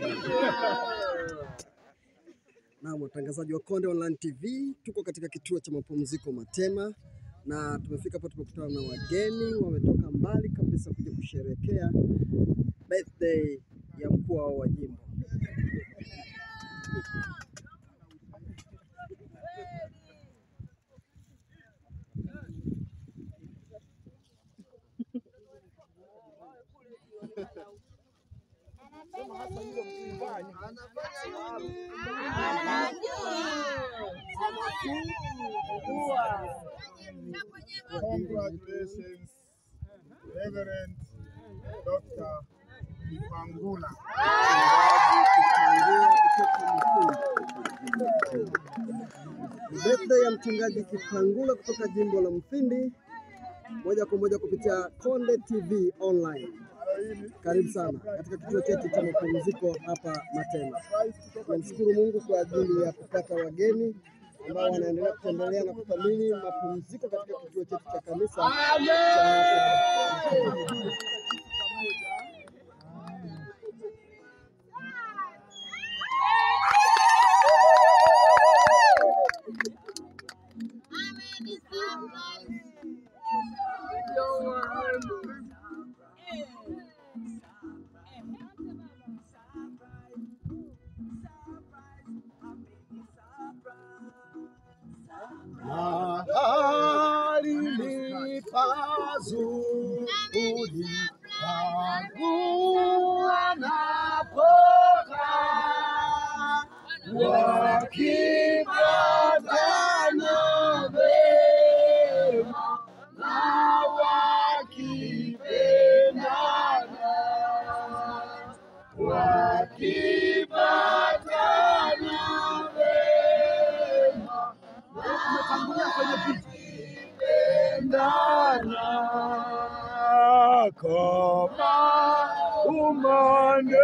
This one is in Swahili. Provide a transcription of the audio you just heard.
Naam, watangazaji wa Konde Online TV, tuko katika kituo cha mapumziko Matema na tumefika hapo, tumekutana na wageni wametoka mbali kabisa kuja kusherehekea birthday ya mkuu wao wa jimbo. Congratulations, Reverend Dr. Ipangula. Ni birthday ya mchungaji Kipangula kutoka jimbo la Mfindi, moja kwa moja kupitia Konde TV Online. Karibu sana katika kituo chetu cha mapumziko hapa Matema. Tunamshukuru Mungu kwa ajili ya kupata wageni ambao wanaendelea kutembelea na kuthamini mapumziko katika kituo chetu cha kanisa cha hapa Matema. Mahali ni pazuri pangu wanapokaa wakipatana vema na wakipendana wakipatana vema umetangulia kwenye picha pendana kama umande